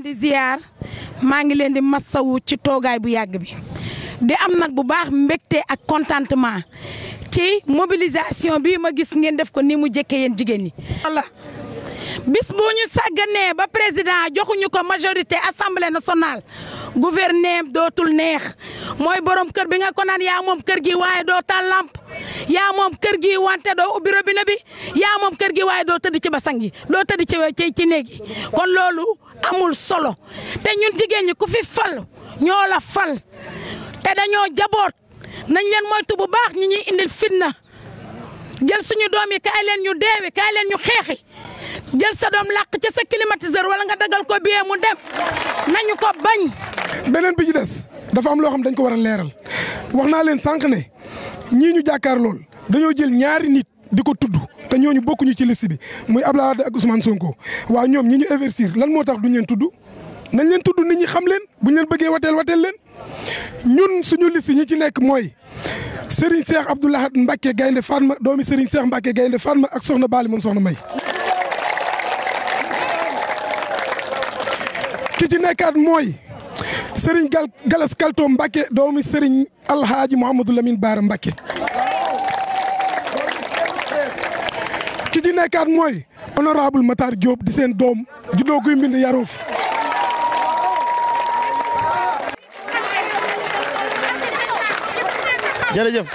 di ziar maa ngi leen di massawu ci toogaay bu yàgg bi di am nag bu baax mbégte ak contentement ci mobilisation bi ma gis ngeen def ko ni mu jëkkee yéen jigéen ñi. walla bis bu ñu sàgganee ba président joxuñu ko majorité assemblée nationale gouverner dootul neex mooy borom kër bi nga ko naan yaa moom kër gi waaye doo taal lamp yaa moom kër gi wante doo ubbi robinet bi yaa moom kër gi waaye doo tëdd ci basang yi doo tëdd ci ci ci néeg yi kon loolu amul solo te ñun jigéen ñi ku fi fal ñoo la fal te dañoo jaboot nañ leen moytu bu baax ñi ñuy indil fitna jël suñu doom yi kaay leen ñu deewi kaay leen ñu xeexi jël sa doom làq ci sa climatiseur wala nga dagal ko biyee mu dem nañu ko bañ. beneen bi ci des dafa am loo xam dañ ko war a leeral wax naa leen sànq ne ñii ñu jàkkaar lool dañoo jël ñaari nit di ko tudd te ñooñu bokkuñu ci liste bi muy Abdoulaye Wade ak Ousmane Sonko waaw ñoom ñi ñu investir lan moo tax duñ leen tudd nañ leen tudd nit ñi xam leen buñ leen bëggee wateel wateel leen ñun suñu liste ñi ci nekk mooy Serigne Cheikh Abdou Lahad Mbacké Gaynde Fatma doomi Serigne Cheikh Mbacké Gaynde Fatma ak Soxna Bali moom Soxna May. ki ci nekkaat mooy Serigne Gal Galas Kalto Mbacké doomi Serigne Alhaaji Mouhamadou Lamine Baara Mbacké ki ci nekkaat mooy honorable Matar Diop di seen doom juddoo guy mbind yaroo fi jërëjëf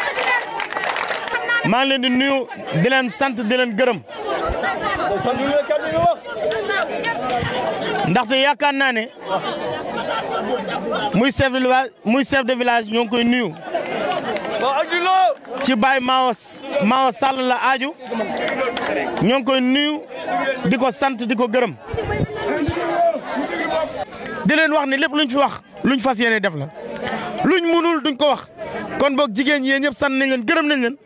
maa ngi leen di nuyu di leen sant di leen gërëm ndaxte yaakaar naa ne muy chef de village muy chef de village ñoo ngi koy nuyu ci Baye Mao Mao Sall la aaju ñoo ngi koy nuyu di ko sant di ko gërëm di leen wax ne lépp luñ fi wax luñ fas yéene def la luñ munul duñ ko wax kon boog jigéen ñi ñëpp sant nañ leen gërëm nañ leen.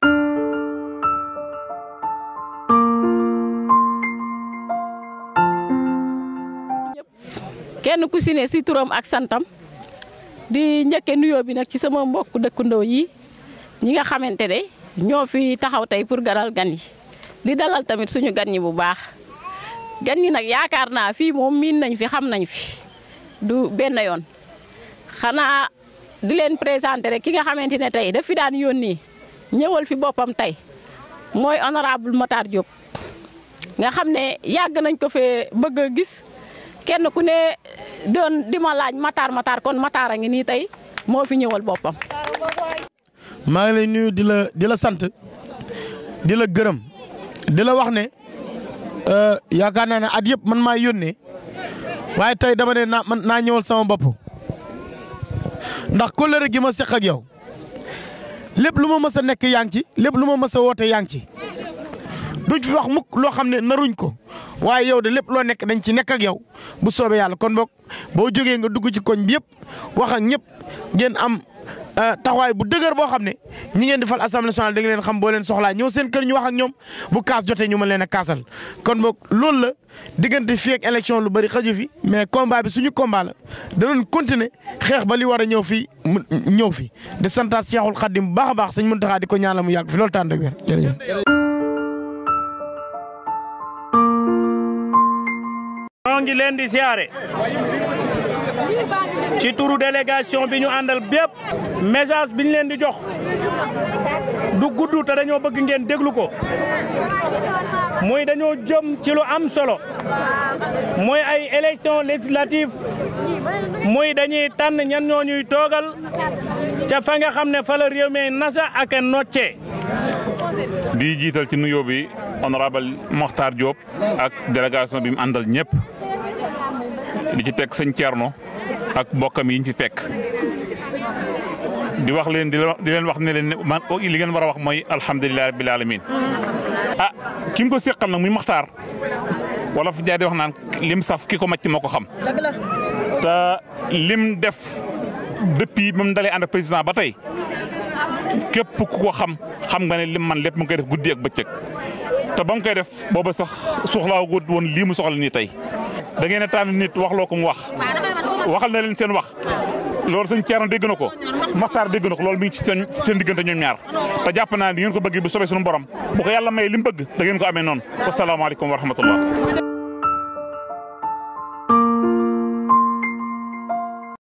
kenn ku si ne si turam ak santam di njëkke nuyoo bi nag ci sama mbokk dëkkandoo yi ñi nga xamante ne ñoo fi taxaw tey pour garal gan yi di dalal tamit suñu gan ñi bu baax gan ñi nag yaakaar naa fii moom miin nañ fi xam nañ fi du benn yoon xanaa di leen présenté rek ki nga xamante ne tey daf fi daan yónni ñëwal fi boppam tey mooy honorable Matar Diop nga xam ne yàgg nañ ko fee bëgg a gis kenn ku ne doon di ma laaj Matar Matar kon Matar a ngi nii tey moo fi ñëwal boppam. maa ngi lay nuyu di la di la sant di la gërëm di la wax ne yaakaar naa ne at yëpp man maa yónnee waaye tey dama ne naa man naa ñëwal sama bopp ndax kóllëre gi ma seq ak yow lépp lu ma mës a nekk yaa ngi ci lépp lu ma mës a woote yaa ngi ci duñ fi wax mukk loo xam ne naruñ ko waaye yow de lépp loo nekk dañ ci nekk ak yow bu soobee yàlla kon boog boo jógee nga dugg ci koñ bi yëpp wax ak ñëpp ngeen am taxawaay bu dëgër boo xam ne ñi ngeen di fal assemblée nationale da nga leen xam boo leen soxlaa ñëw seen kër ñu wax ak ñoom bu kaas jotee ñu mën leen a kaasal kon boog loolu la diggante fii ak élection lu bëri xaju fi mais combat bi suñu combat la danañ continuer xeex ba li war a ñëw fii mu ñëw fi di santaat Seexul Xaddim bu baax a baax sëñ Muntaxa di ko ñaanal mu yàgg fi loolu tànn ak wér jërëjëf ñoo ngi leen di siyaare ci turu délégation bi ñu àndal bépp message bi ñu leen di jox du gudd te dañoo bëgg ngeen déglu ko muy dañoo jëm ci lu am solo muy ay élection législative muy dañuy tànn ñan ñoo ñuy toogal ca fa nga xam ne fa la réew mi nasa ak nocce di jiital ci nuyoo bi honorable Mokhtar Diop ak délégation bi mu àndal ñëpp di ci teg sëñ Thierno ak mbokkam yi ñu fi fekk di wax leen di leen wax ne leen man li ngeen war a wax mooy alhamdulilah rabbil alamin ah ki nga ko seqal nag muy Mokhtar wala fu jaay di wax naan lim saf ki ko macc moo ko xam. te lim def depuis ba mu dalee ànd ak président ba tey képp ku ko xam xam nga ne lim man lépp mu ngi koy def guddi ak bëccëg te ba mu koy def booba sax soxlaa woon lii mu soxla nii tey. da ngeen a tànn nit waxloo ko mu wax waxal na leen seen wax loolu sëñ Thierno dégg na ko Maxtaar dégg na ko loolu mi ngi ci seen seen diggante ñoom ñaar te jàpp naa ni ngeen ko bëgg bu soobee suñu borom bu ko yàlla may li mu bëgg da ngeen ko amee noonu wasalaamaaleykum wa rahmatullah